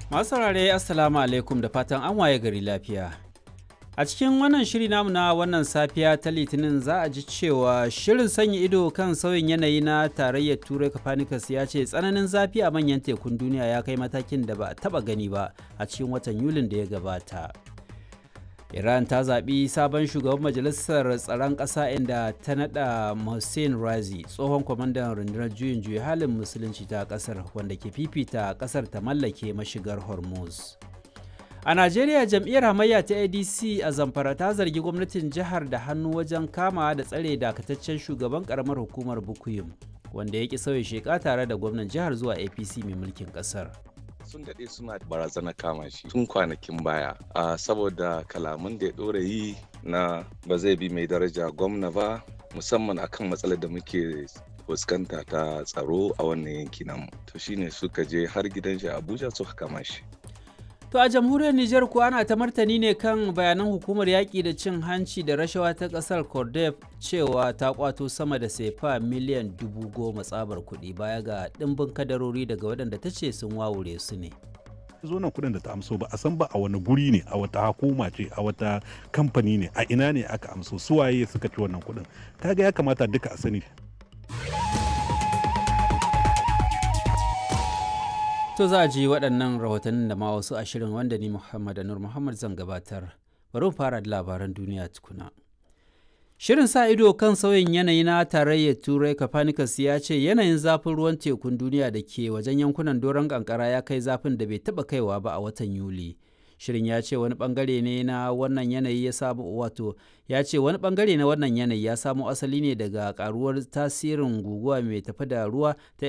Masu saurare Assalamu alaikum da fatan an waye gari lafiya. A cikin wannan shiri namu na wannan safiya ta Litinin za a ji cewa shirin sanya ido kan sauyin yanayi na tarayyar Turai Copernicus ya ce tsananin zafi a manyan tekun duniya ya kai matakin da ba a taba gani ba a cikin watan Yulin da ya gabata. Iran ta zaɓi sabon shugaban majalisar tsaron ƙasa inda ta naɗa Hussein Razi tsohon kwamandan rundunar juyin juya halin musulunci ta ƙasar wanda ke fifita ƙasar ta mallake mashigar Hormuz. A Najeriya jam'iyyar hamayya ta ADC a Zamfara ta zargi gwamnatin jihar da hannu wajen kama da tsare dakataccen shugaban karamar hukumar Bukuyum wanda ya ki sauya sheka tare da gwamnan jihar zuwa APC mai mulkin ƙasar. sun daɗe suna barazana kama shi tun kwanakin baya a saboda kalaman da ya ɗora yi na ba zai bi mai daraja gwamna ba musamman akan matsalar da muke fuskanta ta tsaro a wannan yanki namu to shine suka je har gidan shi abuja suka kama shi To a jamhuriyar Nijar kuwa ana ta martani ne kan bayanan hukumar yaƙi da cin hanci da rashawa ta ƙasar Cordef cewa ta kwato sama da sefa miliyan dubu goma tsabar kuɗi baya ga ɗimbin kadarori daga waɗanda ta ce sun wawure su ne. zo nan kudin da ta amso ba a san ba a wani guri ne a wata hukuma ce a wata kamfani ne a ina ne aka amso suwaye suka ci wannan kudin kaga ya kamata duka a sani To za a ji waɗannan rahotannin da ma wasu ashirin wanda ni Muhammad Nur Muhammad zan gabatar. Bari mu fara da labaran duniya tukuna. Shirin sa ido kan sauyin yanayi na tarayyar Turai Copernicus ya ce yanayin zafin ruwan tekun duniya da ke wajen yankunan doron kankara ya kai zafin da bai taɓa kaiwa ba a watan Yuli. Shirin ya ce wani bangare ne na wannan yanayi ya samu wato ya ce wani bangare na wannan yanayi ya samo asali ne daga karuwar tasirin guguwa mai tafi da ruwa ta